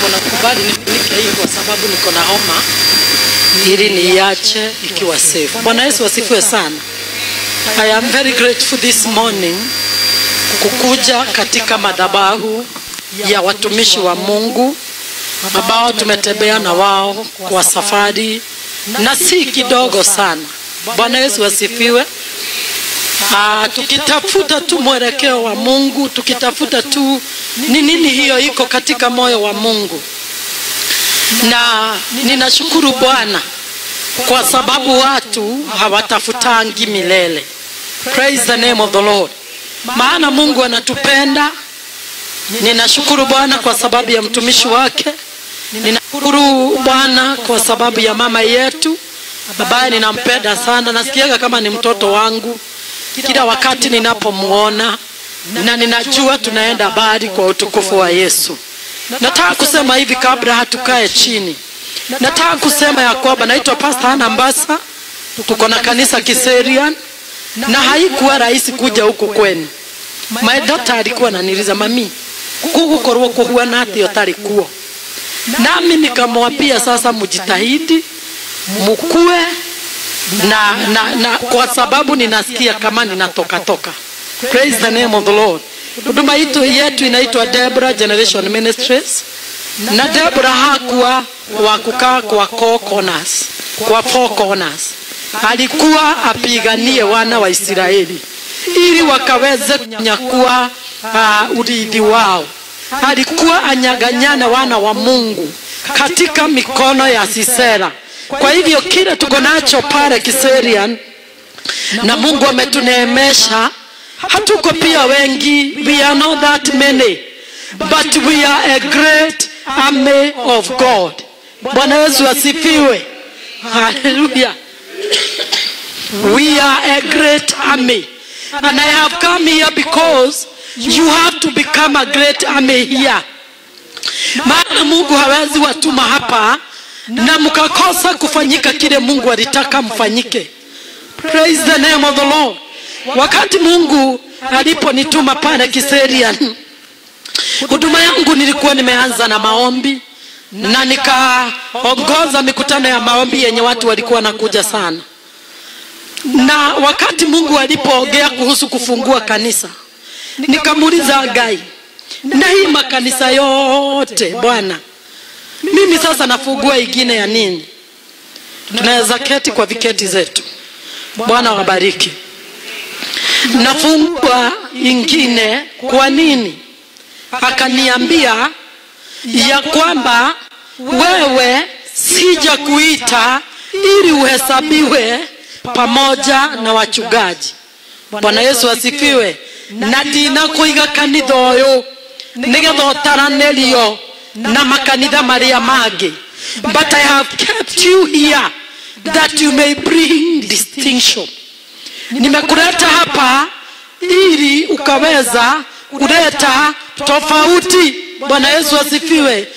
niko na kubali nifunike hii kwa sababu niko na homa ili niache ikiwa safe. Bwana Yesu asifiwe sana. I am very grateful this morning kukuja katika madhabahu ya watumishi wa Mungu ambao tumetembea na wao kwa safari na si kidogo sana. Bwana Yesu asifiwe. Ah, tukitafuta tu mwelekeo wa Mungu, tukitafuta tu ni nini hiyo iko katika moyo wa Mungu, na ninashukuru Bwana kwa sababu watu hawatafutangi milele. Praise the name of the Lord. Maana Mungu anatupenda. Ninashukuru Bwana kwa sababu ya mtumishi wake. Ninashukuru Bwana kwa sababu ya mama yetu ambaye ninampenda sana, nasikiaga kama ni mtoto wangu kila wakati ninapomwona, na ninajua tunaenda mbali kwa utukufu wa Yesu. Nataka kusema hivi kabla hatukae chini, nataka kusema ya kwamba naitwa Pastor Hana Mbasa, tuko na kanisa Kiserian, na haikuwa rahisi kuja huku kwenu. My daughter alikuwa ananiuliza mami, kugukorwo kuhuana atĩa ũtarĩ kuo nami nikamwambia sasa mjitahidi mukue na, na, na kwa sababu ninasikia kama ninatoka toka. Praise the name of the Lord. Huduma yetu yetu inaitwa Deborah Generation Ministries, na Deborah hakuwa wa kukaa kwa four corners, kwa four corners. Alikuwa apiganie wana wa Israeli ili wakaweze kunyakua uh, urithi wao. Alikuwa anyaganyana wana wa Mungu katika mikono ya Sisera. Kwa hivyo kile tuko nacho pale Kiserian na Mungu ametuneemesha, hatuko pia wengi, we are not that many but we are a great army of God. Bwana Yesu asifiwe, haleluya. We are a great army and I have come here because you have to become a great army here. Maana Mungu hawezi watuma hapa na mkakosa kufanyika kile Mungu alitaka mfanyike. Praise the name of the Lord. Wakati Mungu aliponituma pale Kiserian, huduma yangu nilikuwa nimeanza na maombi na nikaongoza mikutano ya maombi yenye watu walikuwa wanakuja sana, na wakati Mungu alipoongea kuhusu kufungua kanisa, nikamuuliza Gai, na hii makanisa yote Bwana, mimi sasa nafungua ingine ya nini? Tunaweza keti kwa viketi zetu. Bwana wabariki. Nafungua ingine kwa nini? Akaniambia ya kwamba wewe sija kuita ili uhesabiwe pamoja na wachungaji. Bwana Yesu asifiwe. na ndinakuiga kanitha ũyũ nĩgetha ũtaranĩrio na makanitha marĩa mangĩ but I have kept you here that you may bring distinction nimekuleta hapa ili ukaweza kuleta tofauti bwana yesu asifiwe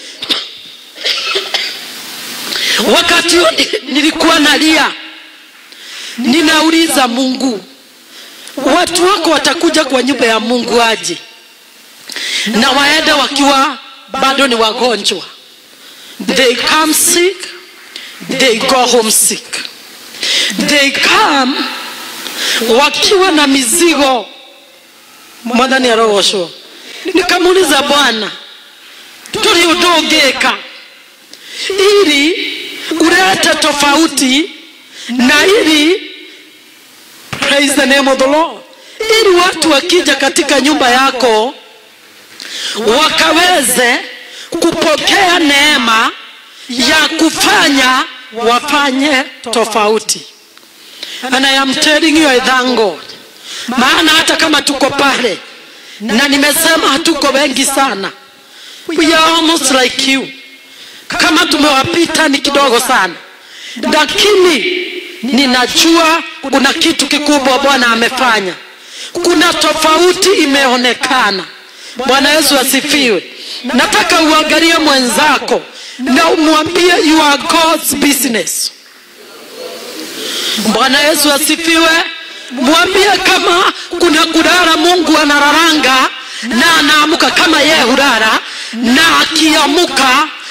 wakati huo nilikuwa nalia ninauliza mungu watu wako watakuja kwa nyumba ya mungu aje na waende wakiwa bado ni wagonjwa they come sick they go home sick they come wakiwa na mizigo mwathani arogoshwo nikamuuliza bwana tuli udungika ili ulete tofauti na ili praise the name of the lord ili watu wakija katika nyumba yako wakaweze kupokea neema ya kufanya wafanye tofauti and I am telling you I thank God maana hata kama tuko pale na nimesema hatuko wengi sana we are almost like you kama tumewapita ni kidogo sana lakini ninajua kuna kitu kikubwa bwana amefanya kuna tofauti imeonekana bwana yesu asifiwe nataka uangalie mwenzako na umwambie you are god's business bwana yesu asifiwe mwambie kama kuna kulala mungu anararanga na anaamuka kama yeye hulala na akiamuka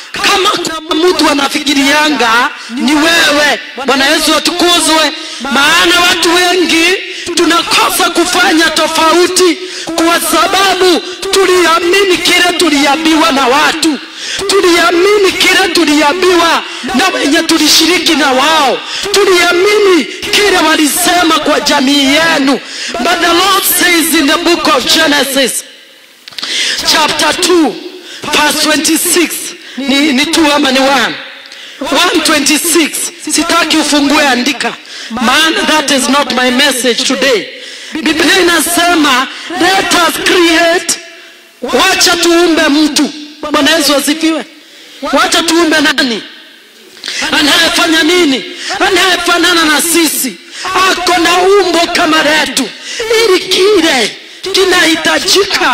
kama kuna mtu anafikirianga ni wewe bwana yesu atukuzwe maana watu wengi tunakosa kufanya tofauti kwa sababu tuliamini kile tuliambiwa na watu tuliamini kile tuliambiwa na wenye tulishiriki na wao tuliamini kile walisema kwa jamii yenu but the lord says in the book of genesis chapter 2 verse 26 ni, ni 2 ama ni 1 126 sitaki ufungue andika maana that is not my message today biblia inasema let us create wacha tuumbe mtu bwana yesu asifiwe wacha tuumbe nani anayefanya nini anayefanana na sisi ako na umbo kama letu ili kile kinahitajika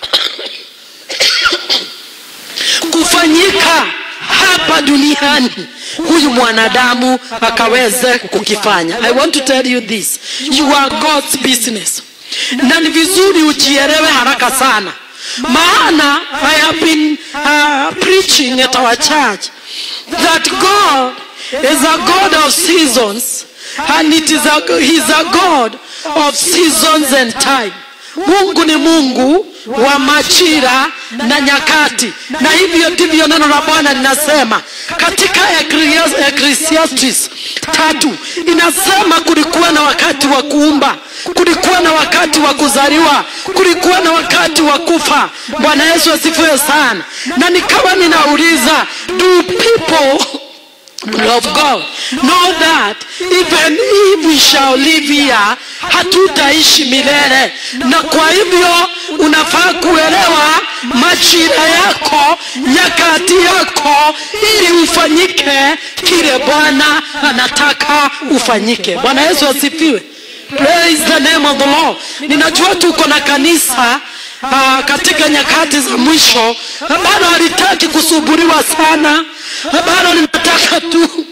kufanyika hapa duniani huyu mwanadamu akaweze kukifanya i want to tell you this you are god's business na ni vizuri ujielewe haraka sana maana i have been uh, preaching at our church that god is a god of seasons and it is a, he is a god of seasons and time mungu ni mungu wa majira na nyakati na hivyo ndivyo neno la bwana linasema katika ecclesiastes tatu inasema kulikuwa na wakati wa kuumba kulikuwa na wakati wa kuzaliwa kulikuwa na wakati wa kufa bwana yesu asifiwe sana na nikawa ninauliza do people of God know that even if we shall live here hatutaishi milele na kwa hivyo unafaa kuelewa majira yako nyakati yako ili ufanyike kile bwana anataka ufanyike bwana yesu asifiwe praise the name of the lord ninajua tuko na kanisa uh, katika nyakati za mwisho ambalo halitaki kusuburiwa sana ambalo linataka tu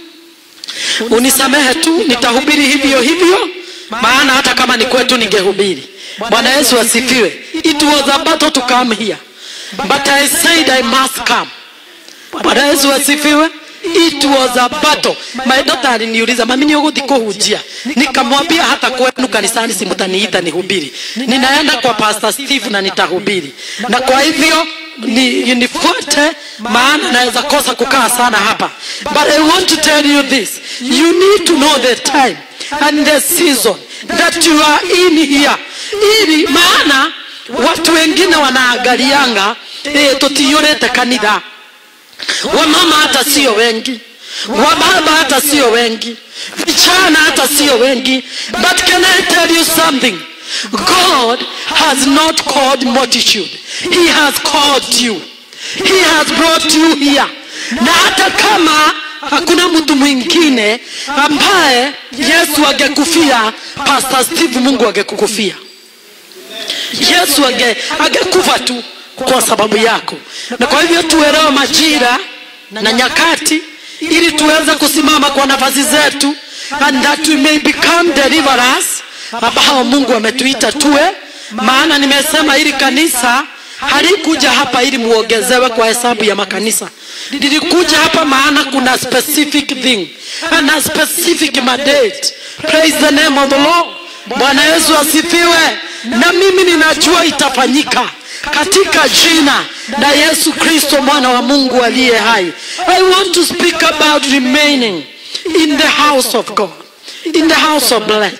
unisamehe tu nitahubiri hivyo hivyo maana hata kama ni kwetu ningehubiri bwana yesu asifiwe it was a battle to come here but i said i must come bwana yesu asifiwe it was a battle my daughter aliniuliza mami ni uguthi kuhunjia nikamwambia hata kwenu kanisani simutaniita nihubiri ninaenda kwa pastor steve na nitahubiri na kwa hivyo ni, nifuate maana naweza kosa kukaa sana hapa but i want to tell you this you need to know the time and the season that you are in here ili maana watu wengine wanaangalianga e, tutiyurete kanitha wamama hata sio wengi wababa hata sio wengi vijana hata sio wengi but can i tell you something god has not called multitude he has called you he has brought you here na hata kama hakuna mtu mwingine ambaye yesu angekufia pastor steve mungu angekukufia yesu ange, angekufa tu kwa sababu yako na kwa hivyo tuelewe majira na nyakati ili tuweze kusimama kwa nafasi zetu and that we may become deliverers ambao mungu ametuita tuwe maana nimesema hili kanisa halikuja hapa ili muongezewe kwa hesabu ya makanisa lilikuja hapa maana kuna specific thing and a specific mandate praise the name of the lord bwana yesu asifiwe na mimi ninajua itafanyika katika jina la yesu kristo mwana wa mungu aliye hai i want to speak about remaining in the house of god in the house of blood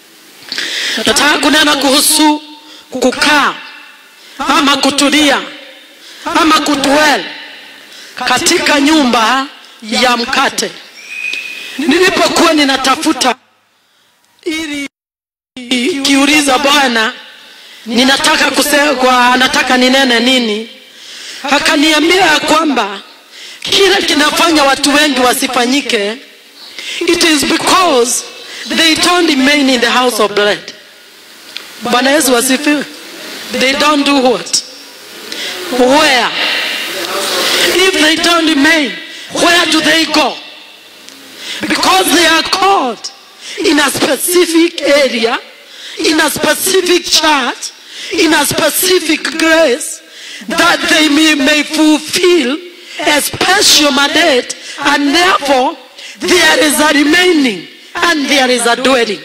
nataka kunena kuhusu kukaa ama kutulia ama kudwell katika nyumba ya mkate nilipokuwa ninatafuta ili kiuliza bwana ninataka kusema nataka ninene nini akaniambia ya kwamba kile kinafanya watu wengi wasifanyike it is because they don't remain in the house of blood bwana yesu wasifiwe they don't do what where if they don't remain where do they go because they are called in a specific area in a specific church in a specific grace that they may, may fulfill a special mandate and therefore there is a remaining and there is a dwelling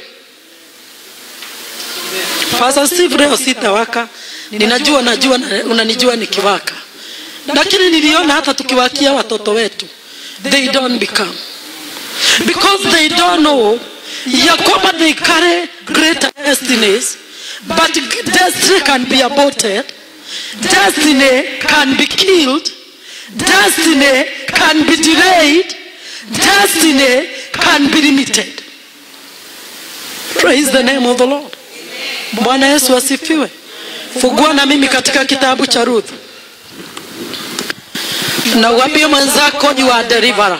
Pastor Steve leo sitawaka ninajua najua na- unanijua nikiwaka lakini niliona hata tukiwakia watoto wetu they don't become because they don't know ya kwamba they carry greater destinies but destiny can be aborted destiny can be killed destiny can be delayed destiny can be limited praise the name of the lord bwana yesu asifiwe fungua na mimi katika kitabu cha ruth na uambie mwenzako you are deliverer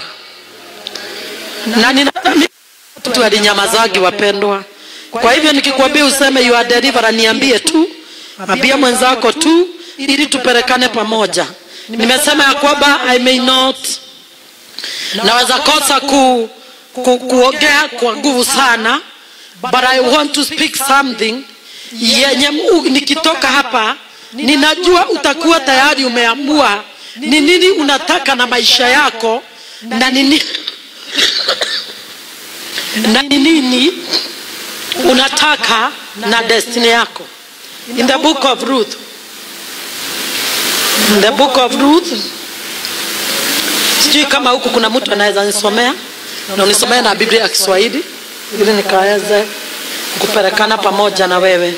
na ninadhani watu walinyamazagi wapendwa kwa hivyo nikikwambia useme you are deliverer niambie tu ambia mwenzako tu ili tupelekane pamoja nimesema ya kwamba i may not naweza kosa ku, ku, kuongea kwa nguvu sana but i want to speak something yenye mu- nikitoka hapa ninajua utakuwa tayari umeamua ni nini unataka na maisha yako na nini na ni nini unataka na destiny yako in the book of ruth in the book of ruth sijui kama huku kuna mtu anaweza nisomea na unisomea na biblia ya kiswahili ili nikaweze kupelekana pamoja na wewe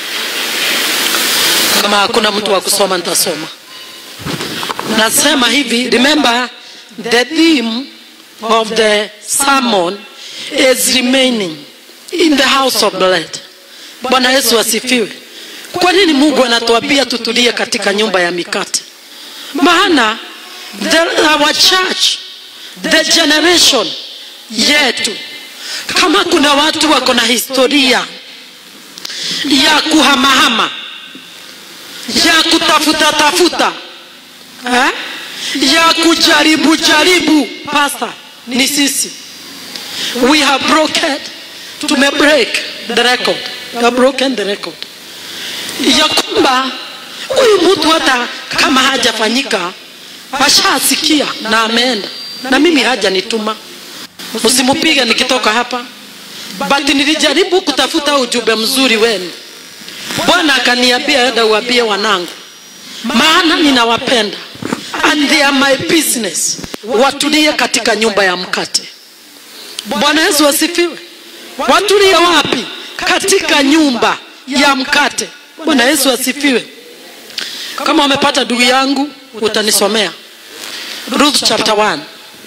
kama hakuna mtu wa kusoma nitasoma nasema hivi remember the theme of the sermon is remaining in the house of blood bwana yesu asifiwe kwa nini mungu anatuambia tutulie katika nyumba ya mikate maana the, our church the generation yetu kama kuna watu wako na historia ya kuhamahama ya kutafuta tafuta eh? ya kujaribu jaribu pasta ni sisi we have broken tume break the record we have broken the record ya kwamba huyu mtu hata kama hajafanyika ashasikia na ameenda na mimi hajanituma msimupige nikitoka hapa but nilijaribu kutafuta ujumbe mzuri wenu bwana akaniambia enda uambie wanangu maana ninawapenda and they are my business watulie katika nyumba ya mkate bwana yesu asifiwe watulie wapi katika nyumba ya mkate bwana yesu asifiwe kama wamepata ndugu yangu utanisomea ruth chapter 1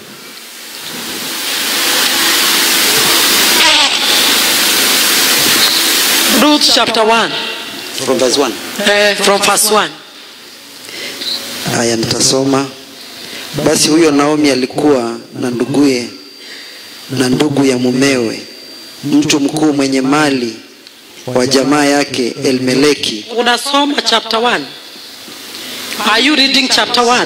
ruth chapter 1 from verse 1 eh, from verse 1 haya nitasoma basi huyo naomi alikuwa na nduguye na ndugu ya mumewe mtu mkuu mwenye mali wa jamaa yake elmeleki unasoma chapter 1 are you reading chapter 1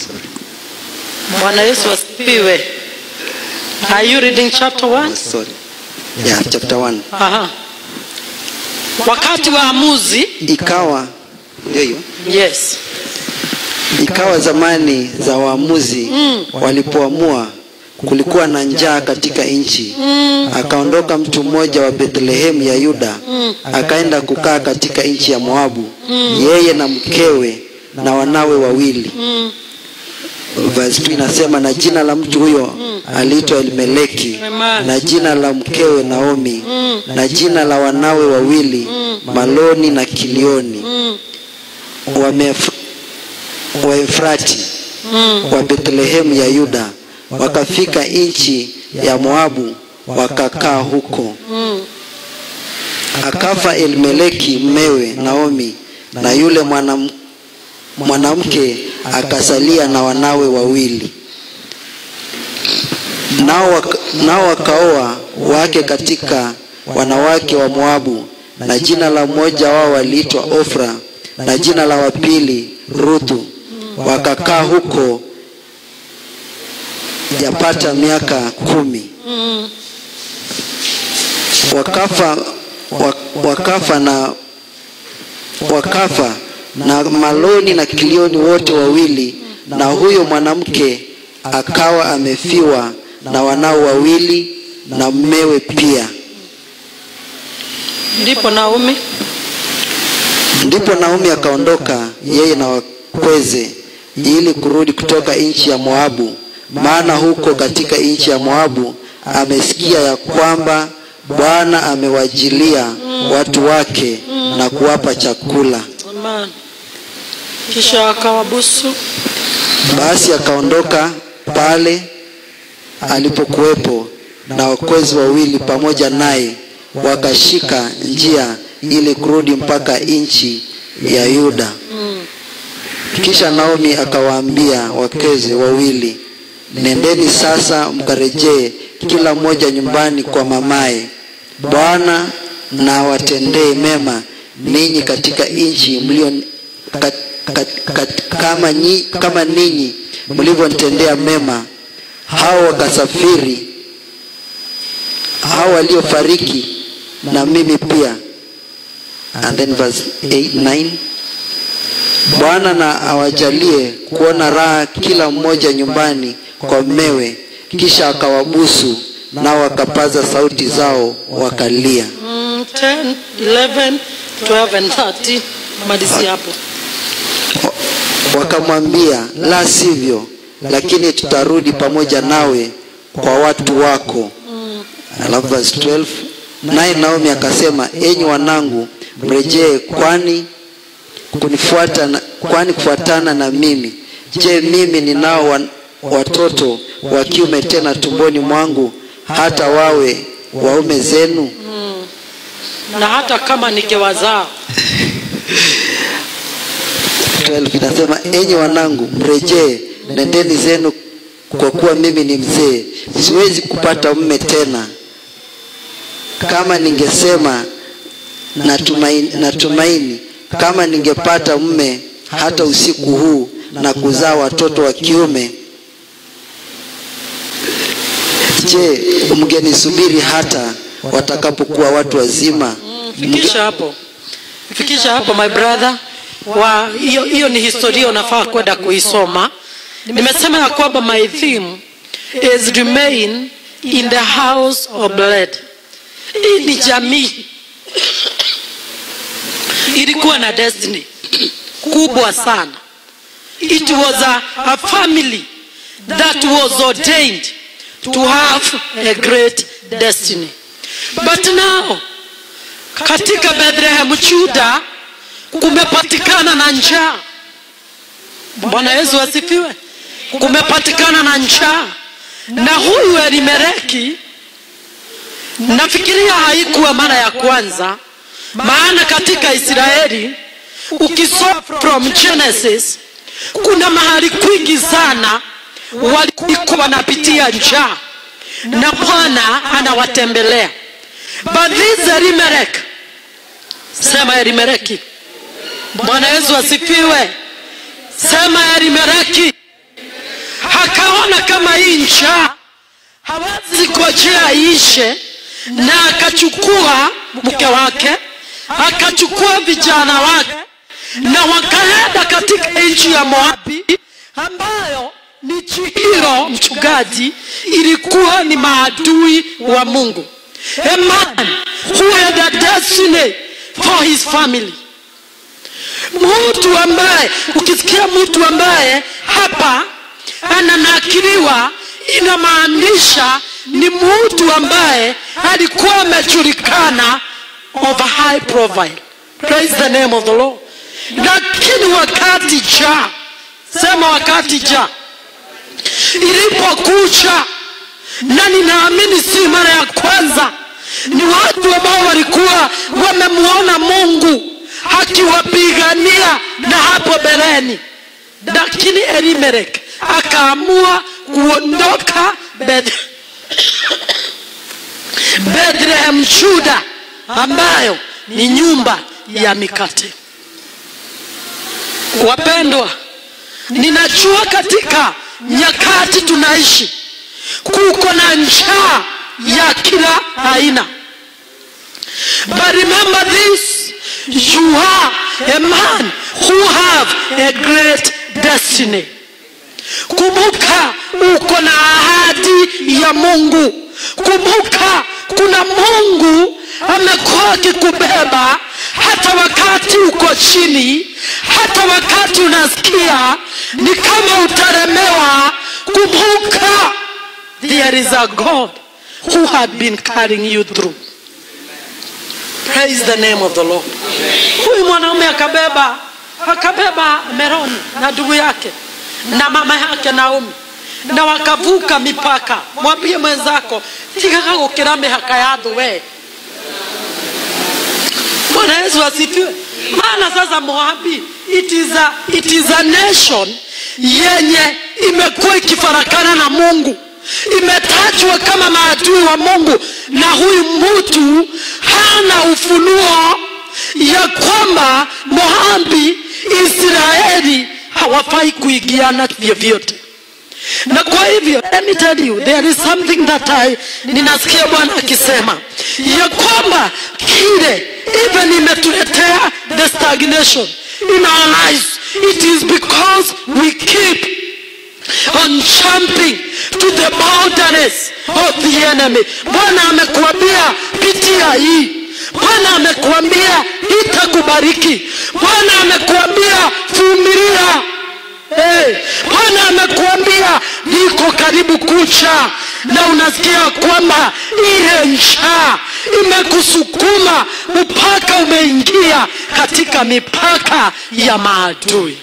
bwana yesu asifiwe are you reading chapter 1 sorry yeah, chapter 1 Aha. wakati wa amuzi ikawa ndio hiyo yes ikawa zamani za waamuzi Mm. walipoamua kulikuwa na njaa katika nchi mm. akaondoka mtu mmoja wa bethlehemu ya yuda akaenda kukaa katika nchi ya moabu yeye na mkewe na wanawe wawili Mm. verse 2 inasema na jina la mtu huyo aliitwa elimeleki Amen. na jina la mkewe naomi Mm. na jina la wanawe wawili maloni na kilioni Mm. Wamef- waefrati Mm. wa bethlehemu ya yuda wakafika nchi ya moabu wakakaa huko Mm. akafa elimeleki mmewe naomi na yule mwanam- mwanamke akasalia na wanawe wawili nao waka- nao wakaoa wake katika wanawake wa moabu na jina la mmoja wao waliitwa ofra na jina la wapili ruthu wakakaa huko yapata miaka kumi Mm. wakafa wa- wakafa na wakafa na maloni na kilioni wote wawili na huyo mwanamke akawa amefiwa na wanao wawili na mmewe pia ndipo naomi ndipo naomi akaondoka yeye na wakweze ili kurudi kutoka nchi ya moabu maana huko katika nchi ya moabu amesikia ya kwamba bwana amewajilia watu wake na kuwapa chakula Amen. kisha akawabusu basi akaondoka pale alipokuwepo na wakwezi wawili pamoja naye wakashika njia ili kurudi mpaka nchi ya yuda kisha naomi akawaambia wakeze wawili nendeni sasa mkarejee kila mmoja nyumbani kwa mamaye bwana na watendee mema ninyi katika nchi mlio kat, kat, kat, kama, nyi, kama ninyi mlivyonitendea mema hao wakasafiri hao waliofariki na mimi pia and then verse 8, 9 bwana na awajalie kuona raha kila mmoja nyumbani kwa mmewe kisha akawabusu nao wakapaza sauti zao wakalia mm, 10 11 12 and 13 malizi hapo wakamwambia la sivyo lakini tutarudi pamoja nawe kwa watu wako alafu verse 12 naye naomi akasema enyi wanangu mrejee kwani kunifuata na, kwani kufuatana na mimi je mimi ninao wa, watoto wa kiume tena tumboni mwangu hata wawe waume zenu na hata kama nikiwazaa 12 inasema enyi wanangu mrejee nendeni zenu kwa kuwa mimi ni mzee siwezi kupata mme tena kama ningesema natumaini, natumaini kama ningepata mme hata usiku huu na kuzaa watoto wa kiume je mngenisubiri hata watakapokuwa watu wazima fikisha hapo fikisha hapo my brother wa hiyo hiyo ni historia unafaa kwenda kuisoma nimesema ya kwamba my theme is remain in the house of blood hii ni jamii ilikuwa na destiny kubwa sana it was a, a family that was ordained to have a great destiny but now katika bethlehem juda kumepatikana na njaa bwana yesu asifiwe kumepatikana na njaa na huyu elimeleki nafikiria haikuwa mara ya kwanza maana katika israeli ukisoma from genesis kuna mahali kwingi sana walikuwa wanapitia njaa na bwana anawatembelea but this elimelek sema elimeleki bwana yesu asifiwe sema elimeleki akaona kama hii njaa hawezi kojea ishe na akachukua mke wake akachukua vijana wake na wakaenda katika nchi ya moabi ambayo ni chihiro mchungaji ilikuwa ni maadui wa mungu a man who had a destiny for his family mtu ambaye ukisikia mtu ambaye hapa ananakiliwa inamaanisha ni mtu ambaye alikuwa amejulikana of a high profile praise the name of the lord lakini wakati ja sema wakati ja ilipokucha na ninaamini si mara ya kwanza ni watu ambao walikuwa wamemuona mungu akiwapigania na hapo beleni lakini elimelek akaamua kuondoka Beth- bethlehem juda ambayo ni nyumba ya mikate wapendwa ninajua katika nyakati tunaishi kuko na njaa ya kila aina but remember this you are a man who have a great destiny kumbuka uko na ahadi ya mungu kumbuka kuna mungu amekuwa akikubeba hata wakati uko chini hata wakati unasikia ni kama utaremewa kumbuka there is a god who had been carrying you through praise the name of the lord huyu mwanaume akabeba akabeba meroni na ndugu yake na mama yake naomi na wakavuka mipaka mwambie mwenzako tigaga gukira mihaka ya thũ we bwana yesu asifiwe maana sasa moabi it is a, it is a nation yenye imekuwa ikifarakana na mungu imetajwa kama maadui wa mungu na huyu mtu hana ufunuo ya kwamba moabi israeli hawafai kuigiana vyovyote na kwa hivyo let me tell you there is something that I ninasikia bwana akisema ya kwamba kile even imetuletea the stagnation in our lives it is because we keep on jumping to the boundaries of the enemy bwana amekuambia pitia hii bwana amekuambia itakubariki bwana amekuambia vumilia Hey, bwana amekuambia niko karibu kucha na unasikia kwamba ile njaa imekusukuma mpaka umeingia katika mipaka ya maadui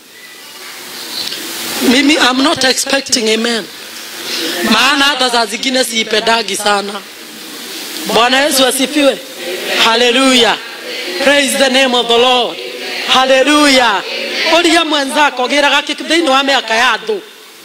mimi I'm not expecting amen maana hata saa zingine siipendagi sana bwana yesu asifiwe haleluya praise the name of the lord haleluya uria mwenzako giraga thĩinĩ wa mĩaka ya thũ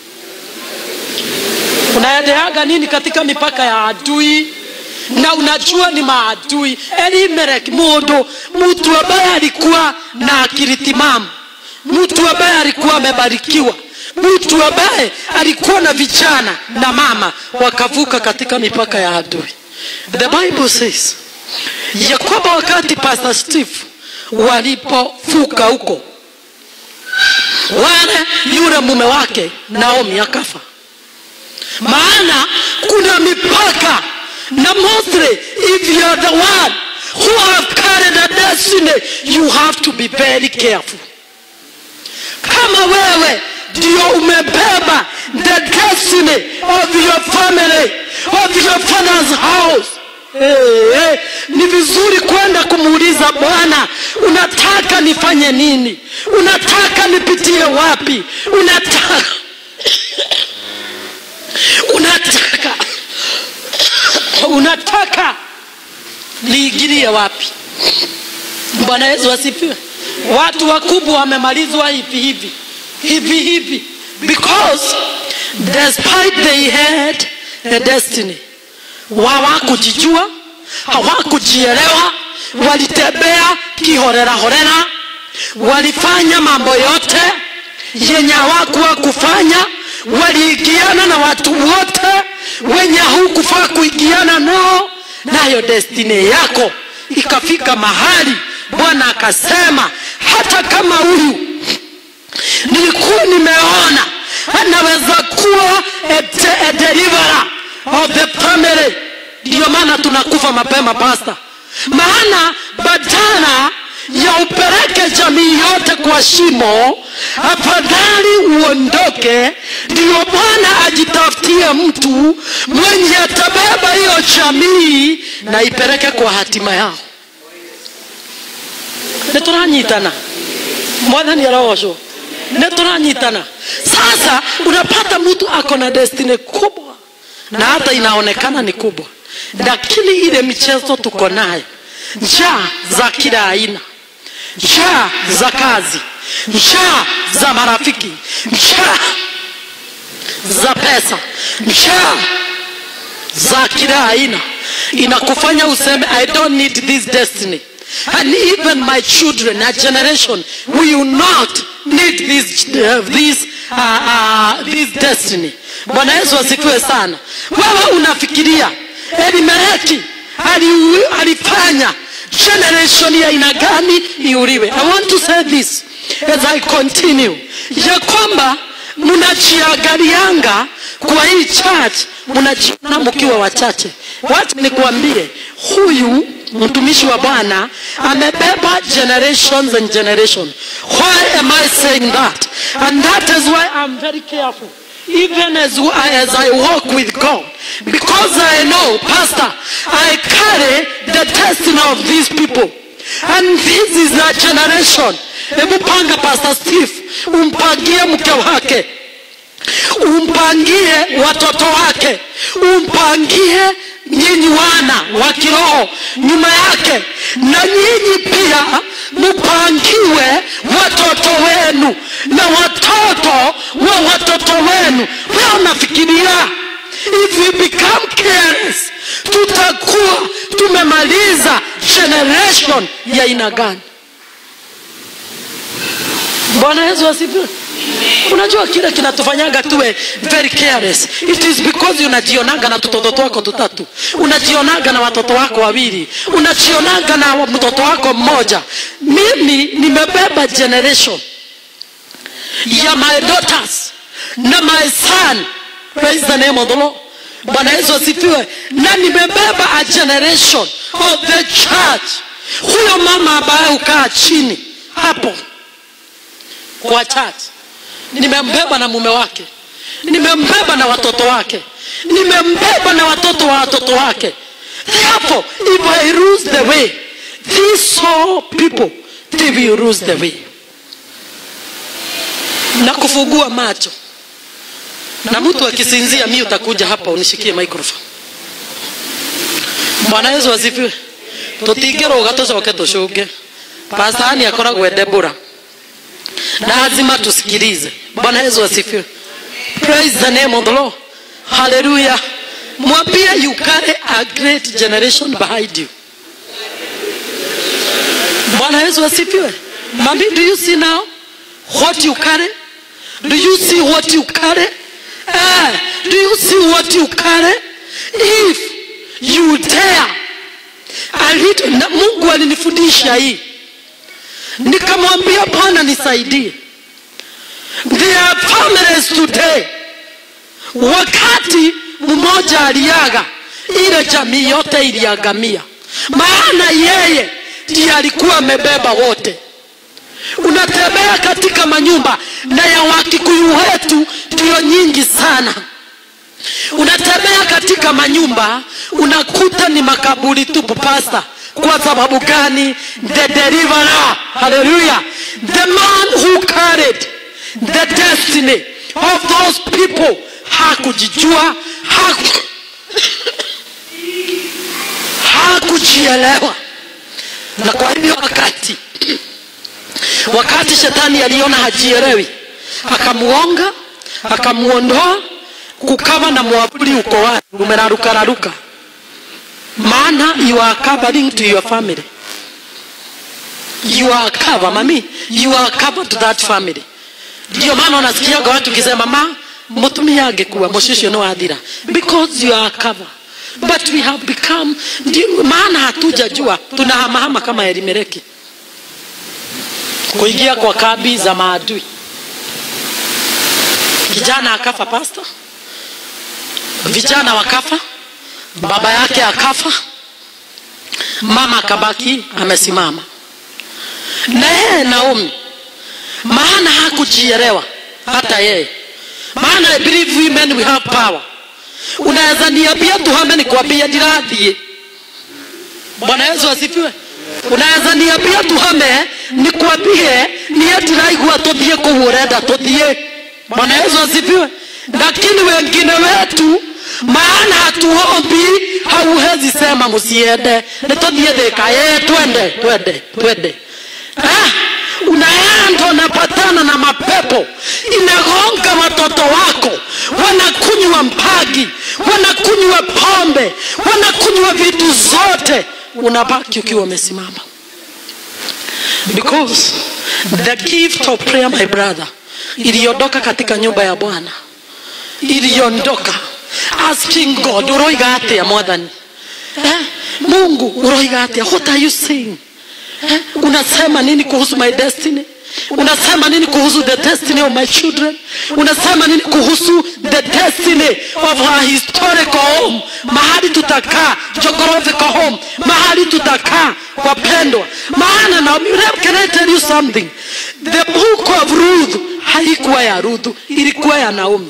unaendeaga nini katika mipaka ya adui na unajua ni maadui elimeleki mundu mtu ambaye alikuwa na akili timamu mtu ambaye alikuwa amebarikiwa mtu ambaye alikuwa na vijana na mama wakavuka katika mipaka ya adui the bible says ya kwamba wakati pastor steve walipovuka huko wale yule mume wake naomi akafa maana kuna mipaka na mostly if you are the one who have carried a destiny you have to be very careful kama wewe ndio umebeba the destiny of your family of your father's house Hey, hey, ni vizuri kwenda kumuuliza bwana unataka nifanye nini unataka nipitie wapi unataka unataka unataka niingilie wapi bwana yesu asifiwe watu wakubwa wamemalizwa hivi hivi hivi hivi because despite they had a destiny hawakujijua hawakujielewa walitembea kihorerahorera walifanya mambo yote yenye hawakuwa kufanya waliingiana na watu wote wenye hukufaa kuingiana nao nayo destiny yako ikafika mahali bwana akasema hata kama huyu nilikuwa nimeona anaweza kuwa a, de- a deliverer of the family ndiyo maana tunakufa mapema pasta maana badala ya upeleke jamii yote kwa shimo afadhali uondoke ndiyo bwana ajitafutie mtu mwenye atabeba hiyo jamii na ipeleke kwa hatima yao nĩtũranyitana mwathani arogocwo nĩtũranyitana sasa unapata mtu ako na destiny kubwa na hata inaonekana ni kubwa lakini ile michezo tuko nayo njaa za kila aina njaa za kazi njaa za marafiki njaa za pesa njaa za kila aina inakufanya useme i don't need this destiny and even my children a generation will not need this, uh, this, uh, uh, this destiny bwana yesu asifiwe sana wewe unafikiria elimeleki ali- alifanya generation ya aina gani iuliwe i want to say this as i continue ya kwamba mnajiangalianga kwa hii church mnajiona mkiwa wachache wacha nikuambie huyu mtumishi wa bwana amebeba generations and generation why am i saying that and that is why i'm very careful even as, as i walk with god because i know pastor i carry the destiny of these people and this is a generation hebu panga pastor steve umpangie mke wake umpangie watoto wake umpangie nyinyi wana wa kiroho nyuma yake na nyinyi pia mpangiwe watoto wenu na watoto wa watoto wenu wewe unafikiria if we become careless tutakuwa tumemaliza generation ya aina gani bwana yesu asifiwe unajua kile kinatufanyaga tuwe very careless it is because unajionaga na tutoto twako tutatu unajionaga na watoto wako wawili unajionaga na mtoto wako mmoja mimi nimebeba generation ya my daughters na my son praise the name of the lord bwana yesu asifiwe na nimebeba a generation of the church huyo mama ambaye hukaa chini hapo kwa church nimembeba na mume wake nimembeba na watoto wake nimembeba na watoto wa watoto wake therefore if i lose the way these all people they will lose the way na kufungua macho na mtu akisinzia mi utakuja hapa unishikie microphone bwana yesu asifiwe tutingĩrũga tũcoke tũcũnge pastani akoragwo edebura na lazima tusikilize bwana yesu asifiwe praise the name of the lord haleluya mwambie you carry a great generation behind you bwana yesu asifiwe mami do you see now what you carry do you see what you carry eh, do you see what you carry if you dare a little, na mungu alinifundisha hii nikamwambia bwana nisaidie there are families today wakati mmoja aliaga ile jamii yote iliagamia maana yeye ndiye alikuwa amebeba wote unatembea katika manyumba na ya wakikuyu wetu ndiyo nyingi sana unatembea katika manyumba unakuta ni makaburi tupu pasta kwa sababu gani the deliverer haleluya the man who carried the destiny of those people hakujijua haku hakujielewa na kwa hivyo wakati wakati shetani aliona hajielewi akamuonga akamuondoa kukawa na mwavuli uko wapi umerarukararuka maana you are covering to your family you are cover mami you are cover to that family ndio maana unasikiaga watu kisema ma mutumia angekuwa mushicio ni wathira because you are cover but we have become ndio maana hatujajua tunahamahama kama elimeleki kuingia kwa kambi za maadui kijana akafa pasta vijana wakafa baba yake akafa mama akabaki amesimama na yeye naomi maana hakujielewa hata yeye maana I believe women we have power unaweza niambia tuhame nikwambia ndirathiĩ bwana yesu asifiwe unaweza niambia tuhame nikwambie niye ndiraigua tuthiĩ kũu ũrenda tuthiĩ bwana yesu asifiwe lakini wengine wetu maana hatuombi hauhezi sema msiende nituthiĩ thĩka ye twende twende twende ah, unaenda unapatana na mapepo inagonga watoto wako wanakunywa mpagi wanakunywa pombe wanakunywa vitu zote unabaki ukiwa umesimama because the gift of prayer my brother iliondoka katika nyumba ya bwana iliondoka asking god uroiga atia mwathani eh? mungu uroiga atia what are you saying eh? unasema nini kuhusu my destiny unasema nini kuhusu the destiny of my children unasema nini kuhusu the destiny of our historical home mahali tutakaa geographical home mahali tutakaa wapendwa maana Naomi, can I tell you something the book of Ruth haikuwa ya Ruth ilikuwa ya Naomi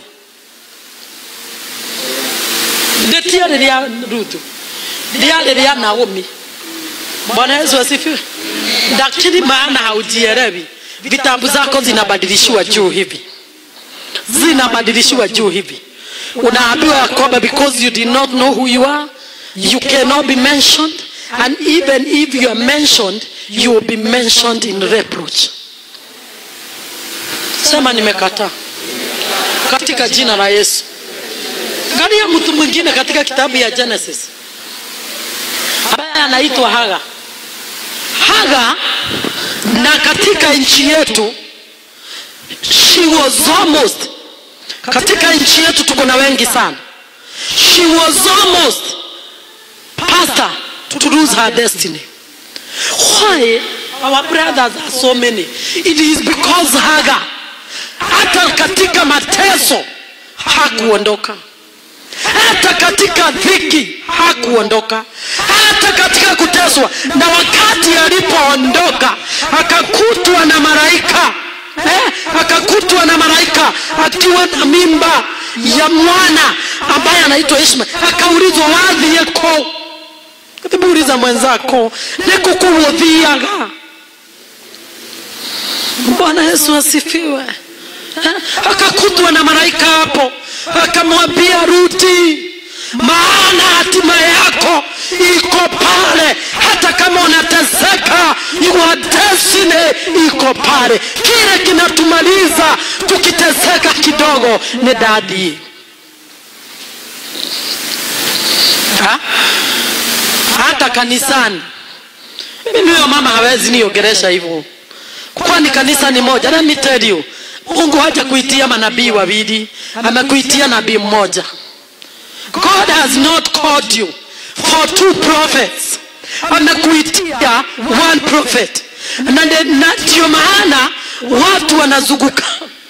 ndetiarä rä a ruthu rĩarĩ rĩa naomi bwana yesu asifiwe lakini maana haujielewi vitabu zako zinabadilishiwa juu hivi zinabadilishiwa juu hivi unaambiwa ya kwamba because you did not know who you are you cannot be mentioned and even if you are mentioned you will be mentioned in reproach sema nimekataa katika jina la yesu angalia mtu mwingine katika kitabu ya genesis ambaye anaitwa haga haga na katika nchi yetu she was almost katika nchi yetu tuko na wengi sana she was almost pastor to lose her destiny why our brothers are so many it is because haga hata katika mateso hakuondoka hata katika dhiki hakuondoka hata katika kuteswa na wakati alipoondoka akakutwa na malaika eh, akakutwa na malaika akiwa na mimba ya mwana ambaye anaitwa ishmael akaulizwa wadhi yeko katibuuliza mwenzako nikukuudhiaga bwana yesu asifiwe eh? akakutwa na malaika hapo akamwambia Ruti, maana hatima yako iko pale, hata kama unateseka, your destiny iko pale. Kile kinatumaliza tukiteseka kidogo ni dadi ha? hata kanisani. Mimi huyo mama hawezi niongeresha hivyo, kwani kanisa ni moja. Let me tell you, Mungu haja kuitia manabii wawili, amekuitia nabii mmoja. God has not called you for two prophets, amekuitia one prophet, na ndio maana watu wanazunguka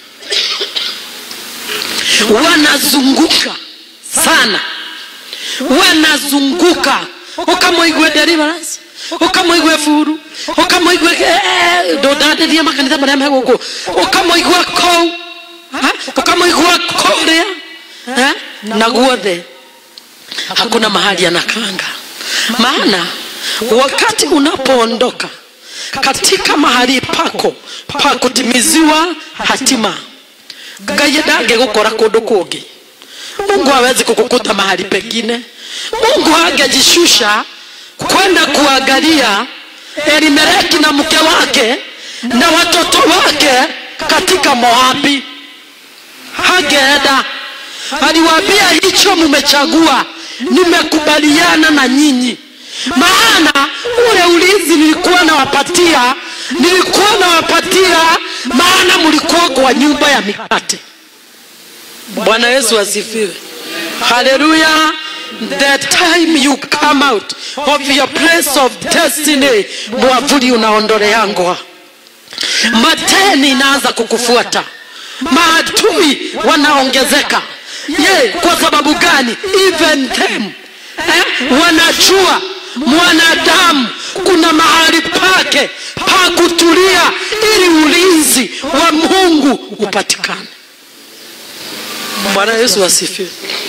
wanazunguka sana, wanazunguka ukamwigue deliverance ukamwigue furu ukamwigue ndundandirie makanitha maria me guku ukamwigua kou ukamwigua kuria na guothe hakuna mahali anakanga maana wakati unapoondoka katika mahali pako pa kutimiziwa hatima ngai ndangĩgũkora kũndũ kũngĩ mungu hawezi kukukuta mahali pengine mungu angejishusha kwenda kuangalia elimeleki na mke wake na watoto wake katika moabi hageenda aliwaambia hicho mmechagua nimekubaliana na nyinyi maana ule ulinzi nilikuwa nawapatia nilikuwa nawapatia maana mlikuwa kwa nyumba ya mikate bwana yesu asifiwe haleluya the time you come out of your place of destiny mwavuli unaondoleangwa mateni inaanza kukufuata maadui wanaongezeka ye kwa sababu gani even them eh, wanajua mwanadamu kuna mahali pake pa kutulia ili ulinzi wa mungu upatikane bwana yesu asifiwe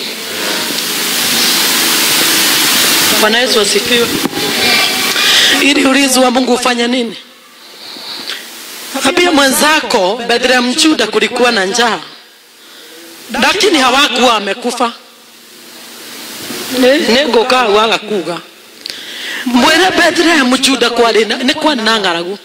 bwana yesu asifiwe ili ulinzi wa mungu ufanye nini ambia mwenzako bethlehem juda kulikuwa na njaa lakini hawakuwa wamekufa nĩngũka waga kuga mwĩre bethlehem juda kwarĩ nĩ kwarĩ na ng'aragu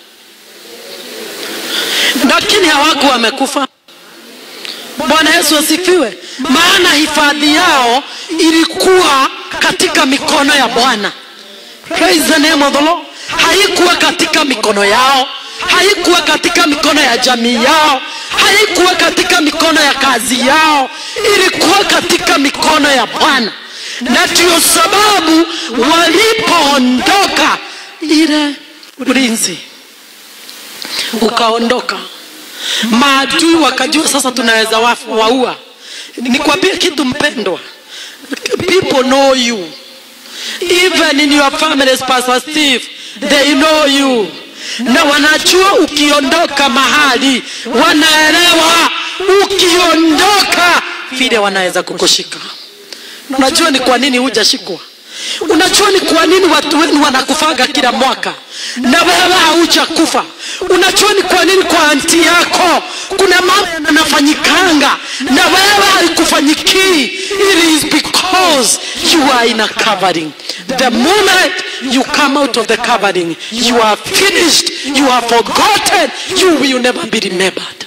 lakini hawakuwa wamekufa bwana yesu asifiwe maana hifadhi yao ilikuwa katika mikono ya bwana praise the name of the lord haikuwa katika mikono yao haikuwa katika mikono ya jamii yao haikuwa katika mikono ya kazi yao ilikuwa katika mikono ya bwana na ndio sababu walipoondoka ile ulinzi ukaondoka maadui wakajua sasa tunaweza wa- waua nikwambie kitu mpendwa people know you even in your families pastor steve they know you na wanajua ukiondoka mahali wanaelewa ukiondoka vile wanaweza kukushika unajua ni kwa nini hujashikwa unajua ni kwa nini watu wenu wanakufaga kila mwaka na wewe haujakufa unajua ni kwa nini kwa anti yako kuna mambo yanafanyikanga na wewe haikufanyikii it is because you are in a covering the moment you come out of the covering you are finished you are forgotten you will never be remembered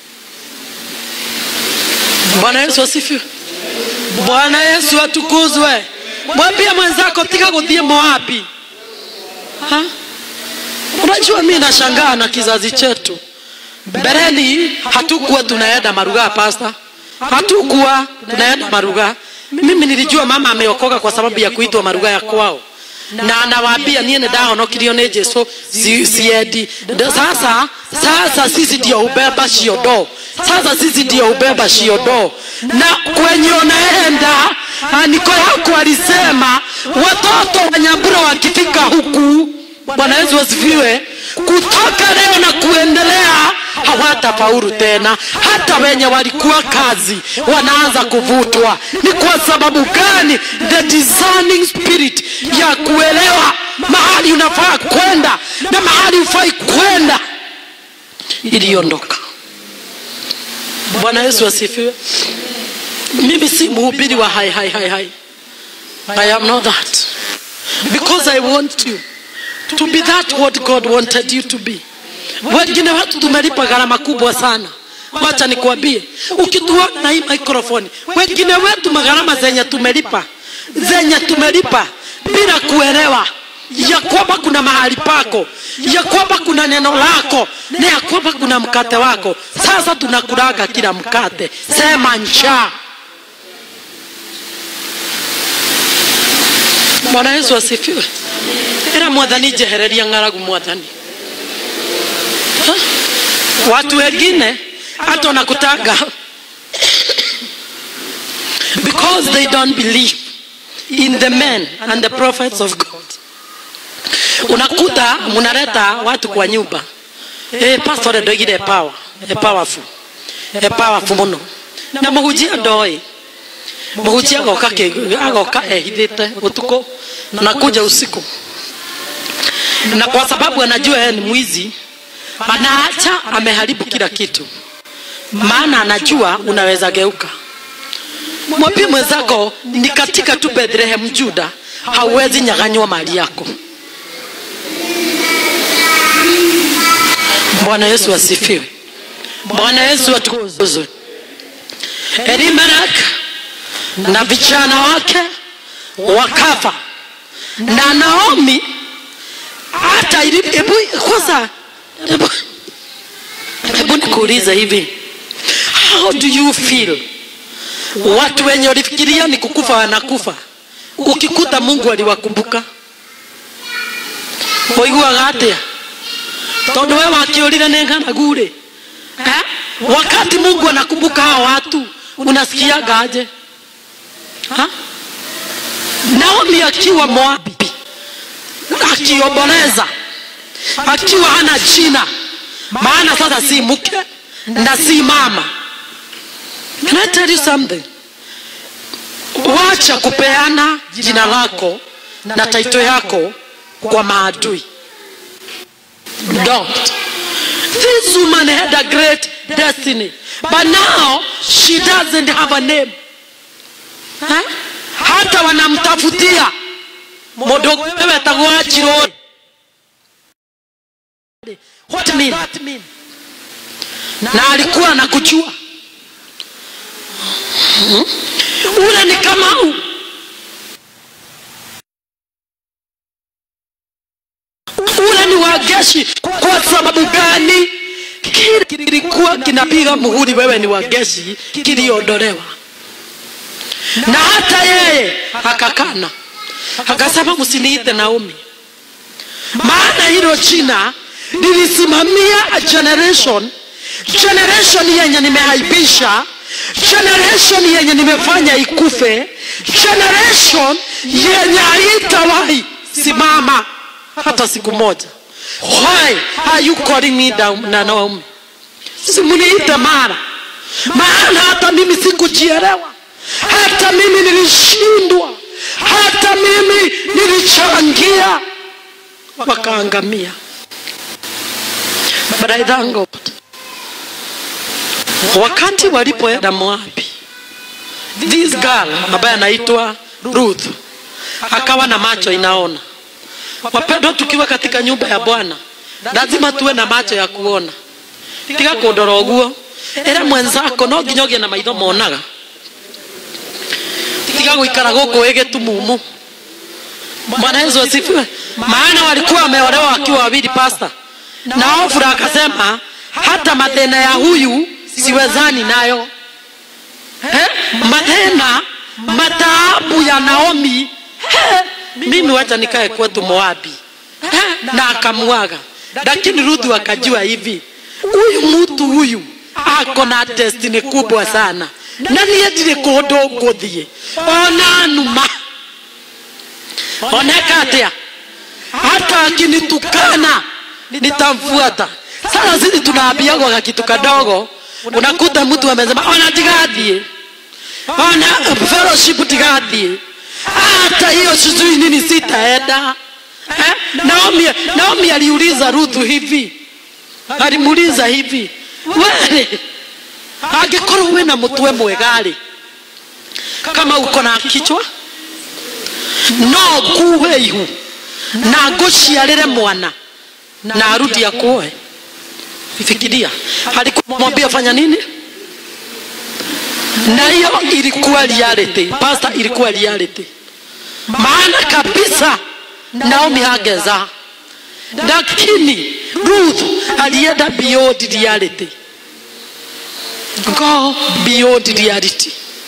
bwana yesu asifiwe bwana yesu atukuzwe mwambie mwenzako tika kuthie moabi Ha? unajua mi nashangaa na kizazi chetu mbeleni hatukuwa tunaenda marugaa pasta hatukuwa tunaenda marugaa mimi nilijua mama ameokoka kwa sababu ya kuitwa marugaa ya kwao na anawaambia niĩ nĩ ndahonokirio nĩ jesu si- siendi Ndo sasa sasa sisi ndio hubeba ciondo sasa sisi ndio hubeba ciondo na kwenye unaenda andiko yako alisema watoto wa nyambura wakifika huku bwana yesu asifiwe kutoka leo na kuendelea hawatafaulu tena hata wenye walikuwa kazi wanaanza kuvutwa ni kwa sababu gani the discerning spirit ya kuelewa mahali unafaa kwenda na mahali ufai kwenda iliondoka bwana yesu asifiwe mimi si mhubiri wa hai hai hai hai i am not that because i want you to be that what god wanted you to be wengine watu tumelipa gharama kubwa sana wacha nikuambie ukituona na hii microphone wengine wetu magharama zenye tumelipa zenye tumelipa bila kuelewa ya kwamba kuna mahali pako ya kwamba kuna neno lako na ya kwamba kuna mkate wako sasa tunakulaga kila mkate sema njaa bwana yesu asifiwe ĩra mwathani njehereria ng'aragu mwathani Ha? watu wengine hata wanakutanga because they don't believe in the men and the prophets of god unakuta mnaleta watu kwa nyumba eh pastor ndoigire power e powerful e powerful muno na muhunjia ndoi muhunjia agoka ki- agoka ehithite utuku nakuja usiku na kwa sababu anajua yeye ni mwizi anaacha ameharibu kila kitu maana anajua unaweza geuka mwambie mwenzako ni katika tu bethlehem juda hauwezi nyaganywa mali yako bwana yesu asifiwe bwana yesu atukuzwe elimelek na vijana wake wakafa na naomi hata ili- hebu kwanza hebu- hebu nikuulize hivi how do you feel watu wenye walifikiria ni kukufa wanakufa ukikuta mungu aliwakumbuka waiguaga atia tondu we wakiurire nĩ ng'anagu rĩ eh? wakati mungu anakumbuka hao watu unasikiaga aje Ha? naomi akiwa moabi akiomboleza akiwa hana jina maana sasa si mke na si mama Can I tell you something? wacha kupeana jina lako na taito yako kwa maadui don't this woman had a great destiny but now she doesn't have a name eh? hata wanamtafutia mundu wetagwo wachiro what mean na alikuwa anakujua Hmm? ule ni kamau ule ni wageshi kwa sababu gani kile kilikuwa kinapiga muhuri wewe ni wageshi kiliondolewa na hata yeye akakana akasema msiniite naomi maana hilo jina nilisimamia a generation generation yenye nimehaibisha generation yenye nimefanya ikufe generation yenye haitawahi simama hata siku moja why are you calling me down na Naomi simuniite mara maana hata mimi sikujielewa hata mimi nilishindwa hata mimi nilichangia wakaangamia but I thank God wakati walipoenda Moabi this girl ambaye anaitwa Ruth akawa na macho inaona wapendwa tukiwa katika nyumba ya Bwana lazima tuwe na macho ya kuona tiga kundora ũguo ĩra mwenzako no nginya ũgĩe na maitho monaga tiga gũikara gũkũ wĩ gĩtumumu bwana yesu asifiwe maana walikuwa wameolewa wakiwa wawili pasta na ofura akasema hata mathena ya huyu siwezani nayo eh? mathena mataabu ya naomi eh? mimi wacha nikae kwetu moabi eh? na akamuaga lakini ruthu akajua hivi huyu mtu huyu ako na destiny kubwa sana na niä ndirä kå ndå ngå thiä ona numa oneka atä a hata akinitukana nitamfuata sasa sisi tunaambiagwa kakitu kadogo unakuta mtu amesema ona tigathiä ona fellowship tigathiä hata hiyo sijui nini sitaenda eh? naomi, naomi aliuliza ruthu hivi alimuuliza hivi were angĩkorwo wĩna mũtwe mwega-rĩ kama uko na kichwa no nguhe ihu na ngũciarĩre mwana na arudi akuoe fikiria alikumwambia fanya nini na hiyo ilikuwa reality pasta ilikuwa reality maana kabisa naomi hangezaa lakini ruth alienda beyond reality go beyond reality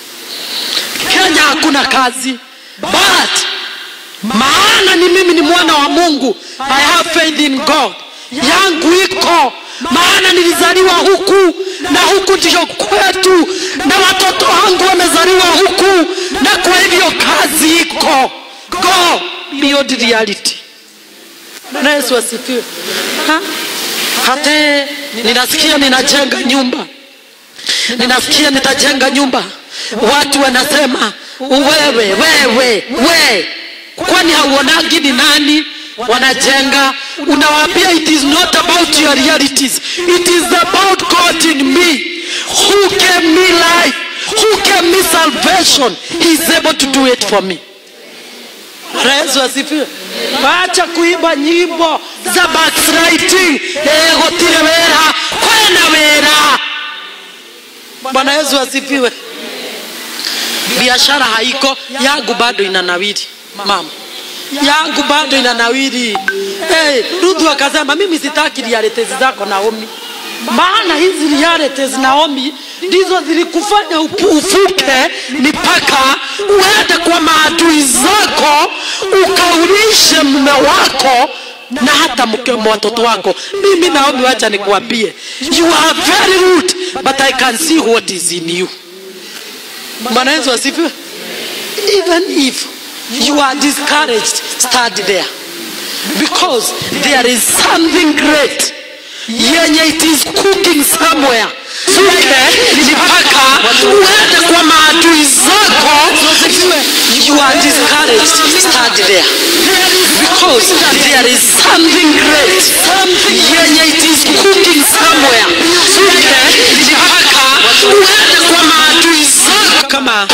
kenya hakuna kazi but maana ni mimi ni mwana wa mungu i have faith in god yangu iko maana nilizaliwa huku na huku ndio kwetu na watoto wangu wamezaliwa huku na kwa hivyo kazi iko go beyond reality na yesu asifiwe Ha? hata ninasikia ninajenga nyumba ninasikia nitajenga nyumba watu wanasema wewe wewe we kwani hauonagi ni nani wanajenga unawaambia it is not about your realities it is about god in me who gave me life who gave me salvation he is able to do it for me Bwana yesu asifiwe wacha kuimba nyimbo za backsliding eh, gutire wera kwena wera bwana yesu asifiwe biashara haiko yangu bado inanawiri mama yangu bado inanawiri hey, ruthu akasema mimi sitaki realities zako naomi maana hizi realities naomi ndizo zilikufanya upu- ufuke mipaka uende kwa maadui zako ukaulishe mume wako na hata mke wa watoto wako mimi naomi wacha nikuambie you are very rude but i can see what is in you bwana yesu asifiwe even if you are discouraged stand there because there is something great yenye it is cooking somewhere suke mpaka uende kwa maadui zako you are discouraged stand there because there is something great yenye it is cooking somewhere suke mpaka uende kwa maadui zako kama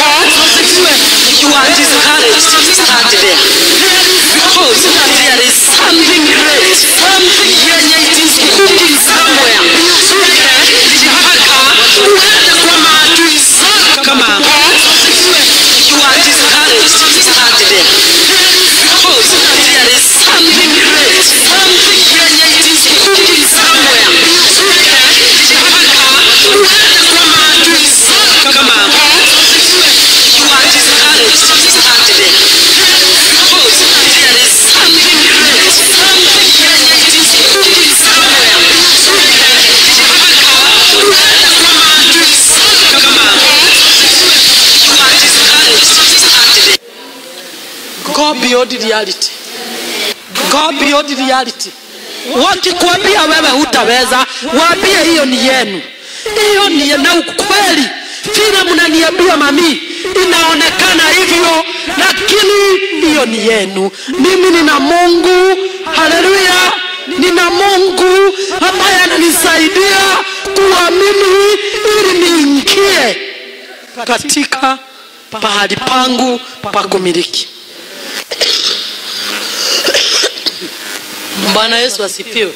you are discouraged stand there because there is something great yenye it is cooking somewhere suke mpaka uende kwa maadui zako kama you are discouraged stand there because there is something great yenye it is cooking somewhere suke mpaka uende kwa maadui zako kama you are discouraged stand there because there is something great yenye it is cooking go beyond reality go beyond reality wakikwambia wewe hutaweza waambie hiyo ni yenu hiyo ni na ukweli vile mnaniambia mami inaonekana hivyo lakini hiyo ni yenu mimi nina mungu haleluya nina mungu ambaye ananisaidia kuamini ili niingie katika pahali pangu pa kumiliki bwana yesu asifiwe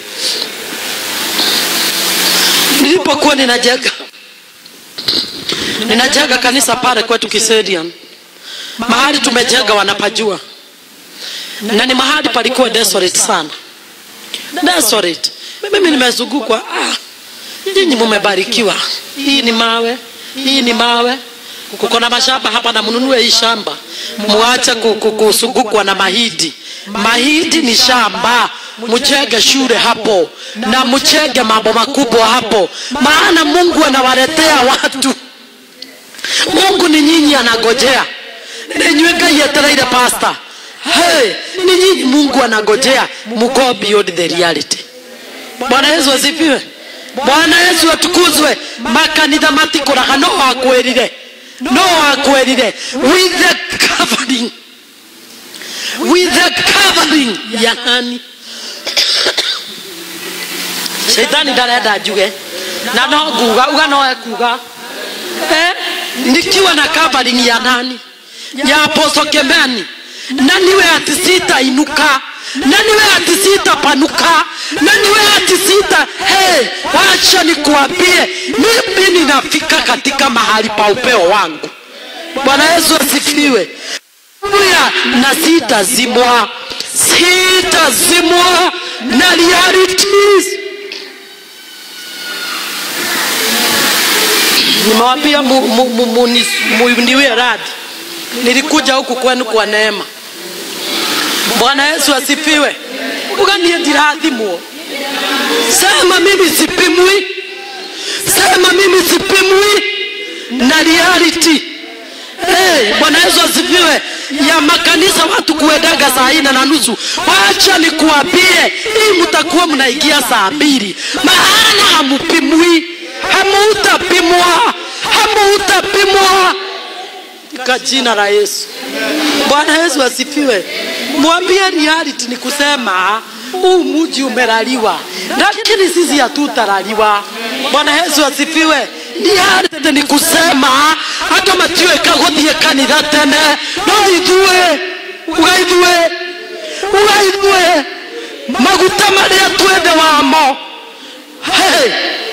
nilipokuwa ninajenga ninajenga kanisa pale kwetu kisedian mahali tumejenga wanapajua na ni mahali palikuwa desolate sana desolate mimi nimezungukwa ah, nyinyi mumebarikiwa hii ni mawe hii ni mawe kuko na mashamba hapa na mnunue hii shamba muache ku- ku- kusungukwa na mahidi mahidi ni shamba mchege shule hapo na mchege mambo makubwa hapo maana mungu anawaletea watu mungu ni nyinyi anagojea nenywe ngai etereire pasta hey, ni nyinyi mungu anagojea mugo beyond the reality bwana yesu asifiwe bwana yesu atukuzwe makanitha matikũraga no wakwĩrire no wakwĩrire with the covering with the covering ya nani shaitani ndarenda njuge na no nguga uga no ekuga eh? nikiwa na covering ya nani ya apostle kemeni na niwe ati sitainuka na niwe ati sitapanuka na niwe ati sita hey, wacha nikuambie mimi ninafika katika mahali pa upeo wangu bwana yesu asifiwe Haleluya. na sitazimwa sitazimwa na realities nimewambia mu- mu- mu- munis- muniwie radhi nilikuja huku kwenu kwa neema bwana yesu asifiwe uganie ndirathimwo sema mimi sipimwi sema mimi sipimwi na reality hey, bwana yesu asifiwe ya makanisa watu kuendaga saa ine na nusu wacha nikuambie hii mtakuwa mnaingia saa mbili maana hamupimwi hamuutapimwa hamuutapimwa katika jina la yesu bwana yesu asifiwe mwambie reality ni kusema huu muji umeraliwa lakini sisi hatutaraliwa bwana yesu asifiwe reality ni kusema hata matiweka guthie kanitha tene no ithue ugaithue ugaithue maguta maria twende wamo hey.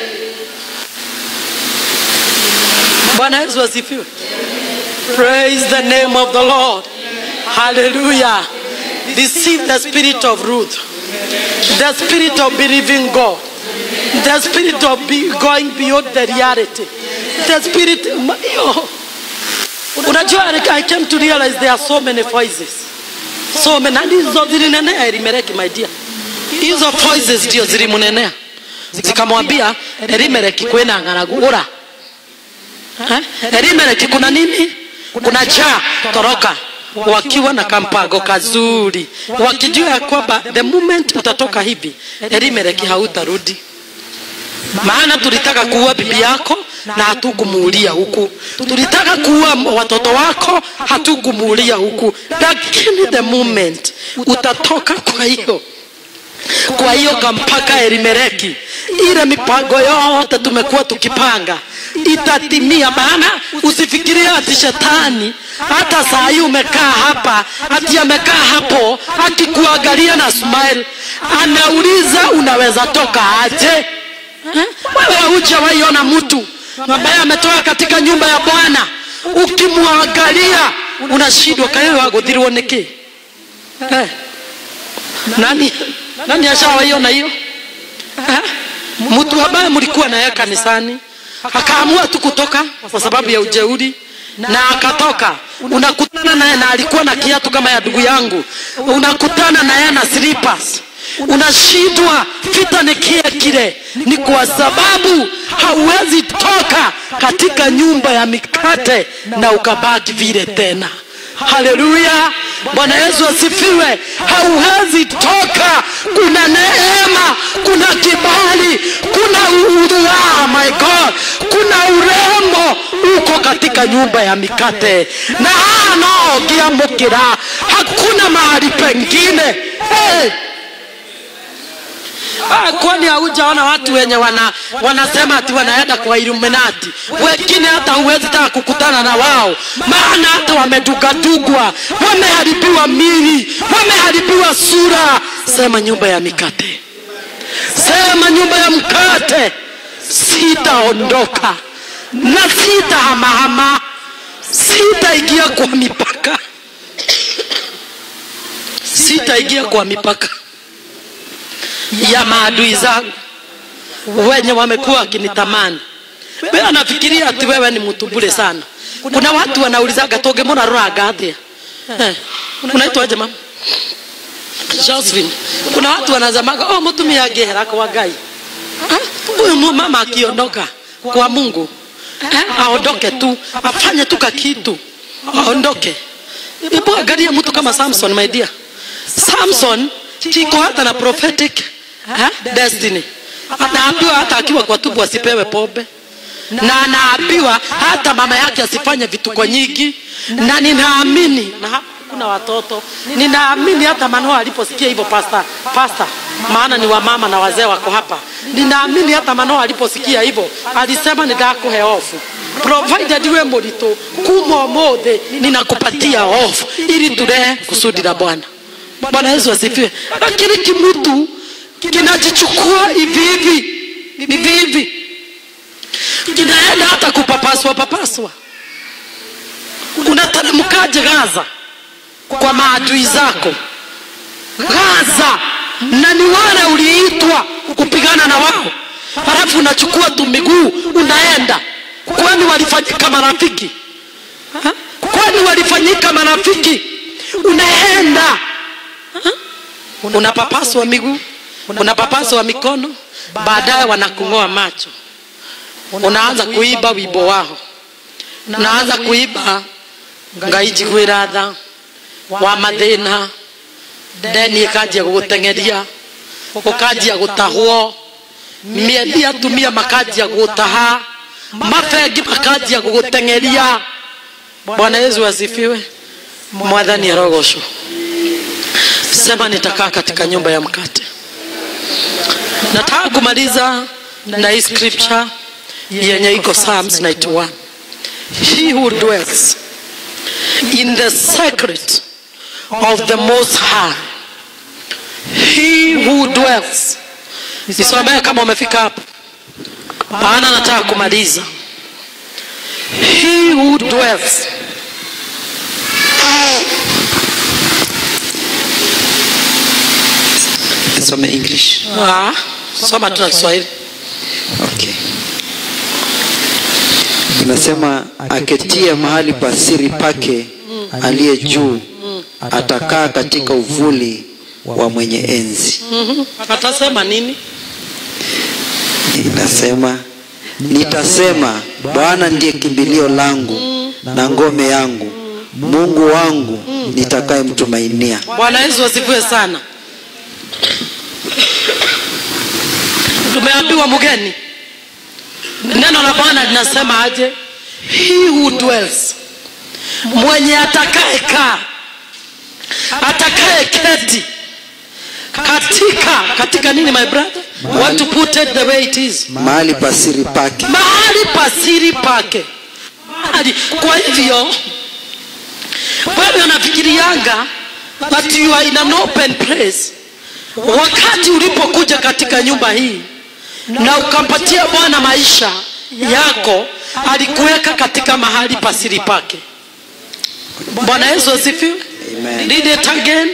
bwana yesu asifiwe Praise the name of the Lord. Hallelujah. Receive the spirit of Ruth, the spirit of believing God, the spirit of be going beyond the reality, the spirit. Yo. Unajua, I came to realize there are so many voices, so many. Na hizo zilinenea Elimeleki, my dear, hizo voices ndio zilimunenea zikamwambia Elimeleki, kwena ng'aragu ura Eh? Elimeleki kuna nini? Kuna njaa, toroka, wakiwa na kampango kazuri, wakijua ya kwamba the moment utatoka hivi Elimeleki hautarudi. Maana tulitaka kuua bibi yako na hatukumuulia huku, tulitaka kuua watoto wako hatukumuulia huku, lakini the moment utatoka, kwa hiyo kwa hiyo kampaka Elimeleki, ile mipango yote tumekuwa tukipanga itatimia. Maana usifikirie ati shetani hata saa hii umekaa hapa ati amekaa hapo akikuangalia na smile, anauliza unaweza toka aje? Eh? Wewe hujawaiona mtu ambaye ametoka katika nyumba ya Bwana, ukimwangalia unashindwa kaewe waguthirwo niki eh? nani nani ashawaiona hiyo Eh? mtu ambaye mlikuwa naye kanisani akaamua tu kutoka kwa sababu ya ujeuri na akatoka unakutana naye na alikuwa na kiatu kama ya ndugu yangu unakutana naye na slippers unashindwa vita ni kile kile ni kwa sababu hauwezi toka katika nyumba ya mikate na ukabaki vile tena haleluya bwana yesu asifiwe hauwezi toka kuna neema kuna kibali kuna ura my god kuna urembo uko katika nyumba ya mikate na anaogiamukira hakuna mahali pengine hey! Ah, kwani haujaona watu wenye wana, wanasema ati wanaenda kwa Illuminati? Wengine hata huwezi taka kukutana na wao, maana hata wamedugadugwa, wameharibiwa mili, wameharibiwa sura. Sema nyumba ya mikate, sema nyumba ya mkate, sitaondoka na sitahamahama, sitaingia kwa mipaka, sitaingia kwa mipaka ya maadui zangu wenye wamekuwa wakinitamani. Wewe anafikiria ati wewe ni mtu bure sana. Kuna watu wanaulizaga toge mbona roraga atia? Eh, unaitwaje mama? Josephine. Kuna watu wanazamaga oh, mtumia gehera kwa Ngai. Ah, Huyu mama akiondoka kwa Mungu eh, aondoke tu, afanye tu kakitu, aondoke. Hebu angalia mtu kama Samson, my dear. Samson kiko hata na prophetic ha? destiny anaambiwa hata akiwa kwa tubu asipewe pombe na anaambiwa hata mama yake asifanye vituko nyingi na ninaamini na hapa kuna watoto ninaamini hata manoa aliposikia hivyo pasta pasta maana ni wamama na wazee wako hapa ninaamini hata manoa aliposikia hivyo alisema nitakuhe ofu provided we mũritũ kuma ũmũthĩ ninakupatia off ili tulee kusudi la bwana bwana yesu asifiwe lakini kimutu kinajichukua hivi hivi hivi hivi kinaenda hata kupapaswa papaswa unateremkaje gaza kwa maadui zako gaza na ni wale uliitwa kupigana na wao halafu unachukua tu miguu unaenda kwani walifanyika marafiki Ha? kwani walifanyika marafiki unaenda Ha? unapapaswa miguu unapapaswa mikono baadaye wanakung'oa macho unaanza kuiba wimbo wao unaanza kuiba ngaijigwira tha wa mathina ndeni ikanjia guguteng'eria ukanjia gutahwo miendi atumia makanjia gutaha mabengi makanjia guguteng'eria bwana yesu asifiwe mwathani arogocwo sema nitakaa katika nyumba ya mkate nataka kumaliza na hii scripture yenye iko psalms 91 he who dwells in the secret of the most high he who dwells nisomee kama umefika hapo maana nataka kumaliza he who dwells Some English. ah, soma tu na kiswahili Okay. Inasema aketie mahali pa siri pake aliye juu atakaa katika uvuli wa mwenye enzi. Mhm. atasema nini Inasema nitasema, Bwana ndiye kimbilio langu na ngome yangu, Mungu wangu nitakayemtumainia. bwana yesu asifiwe sana tumeambiwa mgeni neno la bwana linasema aje he who dwells mwenye atakaye kaa atakaye keti katika katika nini my brother want to put it the way it is Mahali pa siri pake mahali pasiri pake mahali kwa hivyo wewe unafikirianga that you are in an open place wakati ulipokuja katika nyumba hii na ukampatia bwana maisha yako alikuweka katika mahali pasiri pake bwana yesu asifiwe Amen. read it again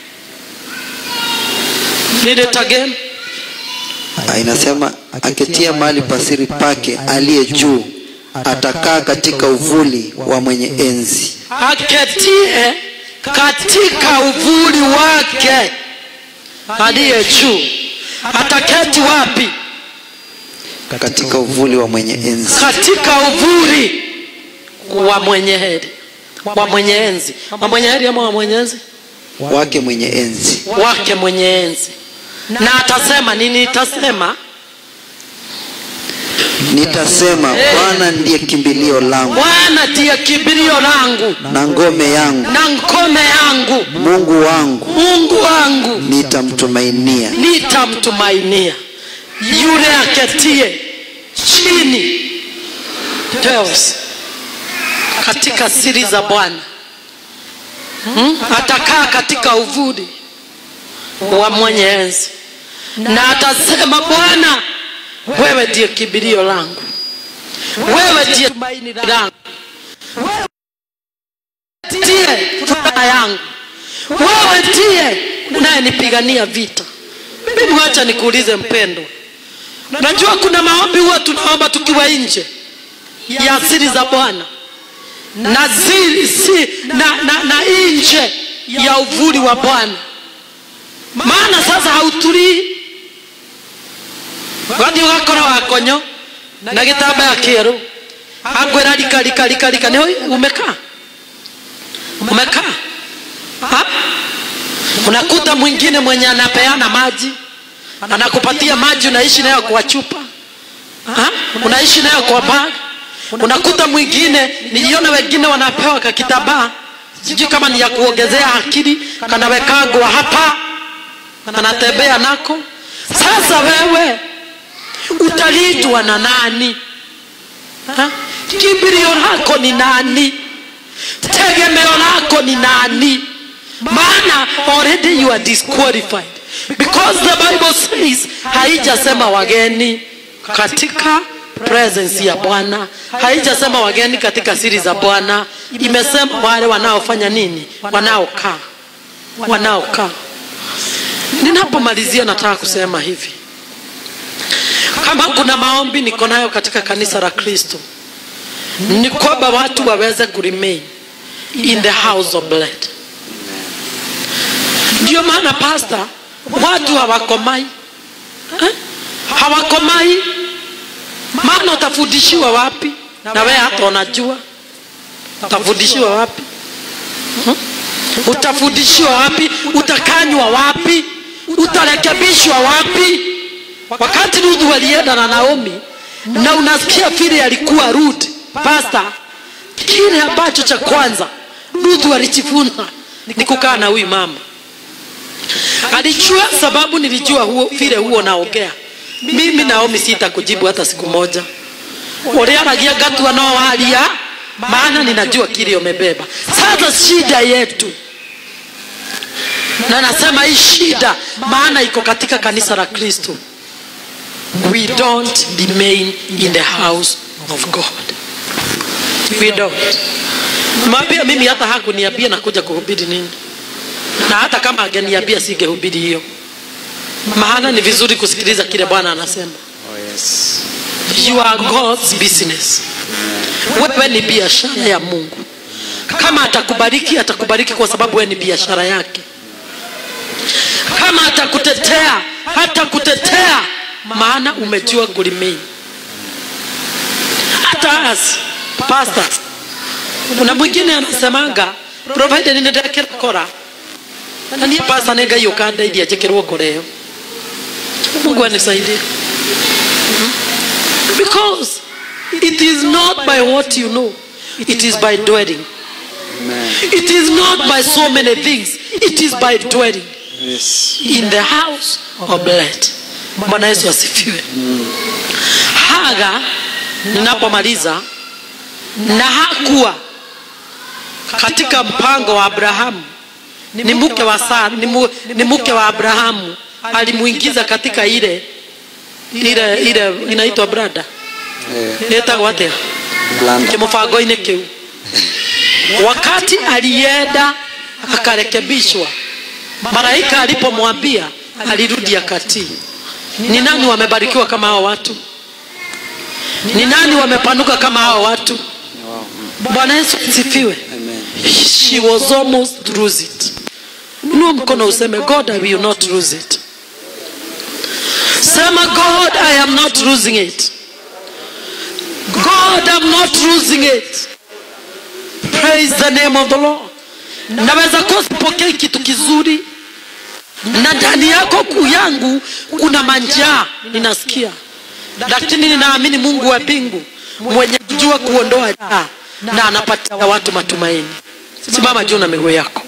read it again Ah, inasema aketia mahali pa siri pake aliye juu atakaa katika uvuli wa mwenye enzi. aketie katika uvuli wake aliye juu ataketi wapi Katika uvuli wa mwenye enzi. katika uvuli wa mwenye heri wa mwenye enzi wa mwenye heri ama wa mwenye enzi wake mwenye enzi wake mwenye enzi na atasema nini nitasema nitasema bwana ndiye kimbilio langu bwana ndiye kimbilio langu na ngome yangu na ngome yangu mungu wangu mungu wangu nitamtumainia nitamtumainia yule aketie chini Teos, katika siri za bwana hmm? atakaa katika uvuli wa mwenye enzi na atasema bwana wewe ndiye kibilio langu wewe ndiye tumaini langu wewe ndiye furaha yangu wewe ndiye unayenipigania vita mimi wacha nikuulize mpendo najua kuna maombi huwa tunaomba tukiwa nje ya siri za bwana na, zili, si, na, na, na nje ya uvuli wa bwana maana sasa hautulii wathi ugakora wakonyo na gitambaya kieru akwira rika rika rika rika ni umekaa umekaa ha? unakuta mwingine mwenye anapeana maji anakupatia maji unaishi nayo kwa chupa ha? unaishi nayo kwa bag unakuta mwingine niliona wengine wanapewa kakitabaa sijui kama ni ya kuongezea akili kanawekagwa hapa kanatembea nako sasa wewe utalindwa na nani ha? kimbilio lako ni nani tegemeo lako ni nani maana already you are disqualified because the bible says haijasema wageni katika presence ya bwana haijasema wageni katika siri za bwana imesema wale wanaofanya nini wanaokaa wanaokaa ninapomalizia nataka kusema hivi kama kuna maombi niko nayo katika kanisa la kristo ni kwamba watu waweze kuremain in the house of blood ndio maana pasta watu hawakomai eh? hawakomai maana utafundishiwa wapi na wewe hata unajua utafundishiwa wapi hmm? utafundishiwa wapi utakanywa wapi utarekebishwa wapi wakati rudhu walienda na naomi na unasikia vile alikuwa rude pasta kile ambacho cha kwanza rudhu alijifunza ni kukaa na huyu mama alijua sababu nilijua huo vile huo naongea mimi naomi sitakujibu hata siku moja uliaragia gatua no waria maana ninajua kile umebeba sasa shida yetu na nasema hii shida maana iko katika kanisa la kristo we don't remain in the house of god we don't mwambia mimi hata hakuniambia nakuja kuhubiri nini na hata kama angeniambia singehubiri hiyo maana ni vizuri kusikiliza kile bwana anasema Oh, yes. you are god's business wewe ni biashara ya mungu kama atakubariki atakubariki kwa sababu wewe ni biashara yake kama atakutetea hatakutetea maana umejua kulimei hata as pastors kuna mwingine anasemanga provided nindekera kora na niä pasa nä ngai å kandeithia njä kä rwo ngoreo mungu anisaidie because it is not by what you know it is by dwelling Amen. it is not by so many things it is by dwelling Yes. in the house of blood bwana yesu asifiwe haga ninapomaliza na hakuwa katika mpango wa abrahamu ni mke wa Sara, ni, mu, ni mke wa abrahamu alimuingiza katika ile ile ile inaitwa brada Eh, itagwo atia Blanda. kimubango-inĩ kĩu wakati alienda akarekebishwa malaika alipomwambia alirudi akatii ni nani wamebarikiwa kama hao watu ni nani wamepanuka kama hao watu Wow. bwana yesu asifiwe Amen. she was almost lose it inua mkono useme god i will not lose it sema god i am not losing it god i'm not losing it praise the name of the lord naweza kuwa sipokei kitu kizuri na ndani yako kuu yangu kuna manjaa ninasikia lakini ninaamini mungu wa mbingu mwenye kujua kuondoa jaa na anapatia watu matumaini simama juu na miguu yako